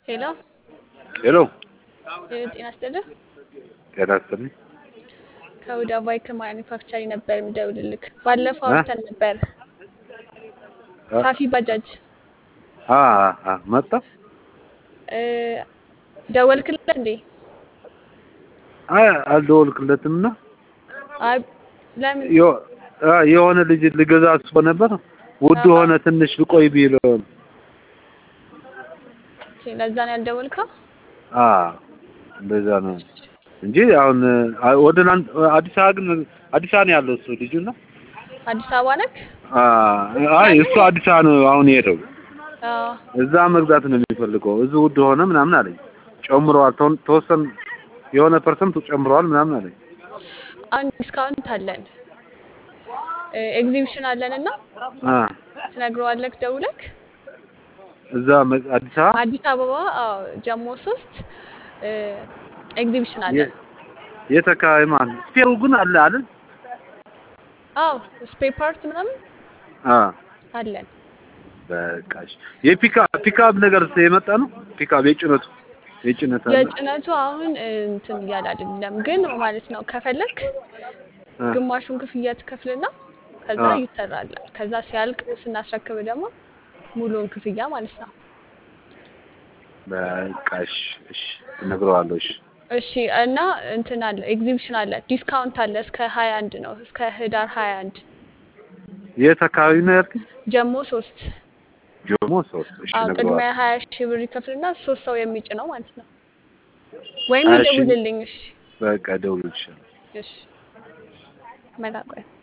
ሄሎ ሄሎ ሄሎ፣ ጤና ይስጥልህ። ጤና ይስጥልኝ። ከሁዳ ባይክ ማኒፋክቸሪንግ ነበር የምደውልልክ። ባለፈው እ? አውርተን ነበር። እ? ሳፊ ባጃጅ አ አ መጣ እ፣ ደወልክለት እንዴ? አይ አልደወልክለትም እና አይ ለምን? ዮ- አ የሆነ ልጅ ልገዛ አስቦ ነበር ውድ አዎ። ሆነ ትንሽ ልቆይ ቢል ኦኬ፣ ለዛ ነው ያልደወልከው? አ እንደዛ ነው እንጂ አሁን አ- ወደ ናን- አዲስ አበባ ግን አዲስ አበባ ነው ያለው እሱ ልጁና አዲስ አበባ ነክ? አ አይ እሱ አዲስ አበባ ነው አሁን የሄደው አዎ። እዛ መግዛት ነው የሚፈልገው እዚህ ውድ ሆነ ምናምን አለኝ ጨምረዋል ተወን- ተወሰን የሆነ ፐርሰንት ጨምረዋል ምናምን አለኝ አሁን ዲስካውንት አለን ኤግዚቢሽን አለን እና አ ትነግረዋለክ ደውለክ እዛ መ- አዲስ አበባ አዲስ አበባ አዎ፣ ጀሞ ሶስት ኤግዚቢሽን አለን። የት አካባቢ ማለት ነው? ስፔሩ ግን አለ አይደል? አዎ ስፔር ፓርት ምናምን አ አለን። በቃሽ። የፒካ ፒካፕ ነገር የመጣ ነው። ፒካፕ የጭነቱ የጭነት አለ። የጭነቱ አሁን እንትን እያለ አይደለም ግን ማለት ነው ከፈለክ አ ግማሹን ክፍያ ትከፍልና ከዛ አ ይሰራላል። ከዛ ሲያልቅ ስናስረክብ ደግሞ ሙሉውን ክፍያ ማለት ነው። በቃሽ። እሺ እነግረዋለሁ። እሺ እሺ እና እንትን አለ ኤግዚቢሽን አለ ዲስካውንት አለ እስከ ሀያ አንድ ነው እስከ ህዳር ሀያ አንድ የት አካባቢ ነው ያልከኝ? ጀሞ ሶስት ጆሞ ሶስት። እሺ አዎ ቅድሚያ እነግረዋለሁ። ሀያ ሺህ ብር ይከፍልና ሶስት ሰው የሚጭነው ማለት ነው። ወይም ሀያ ሺህ ይደውልልኝ። እሺ በቃ ደውልልሻለሁ። እሺ መላቆያ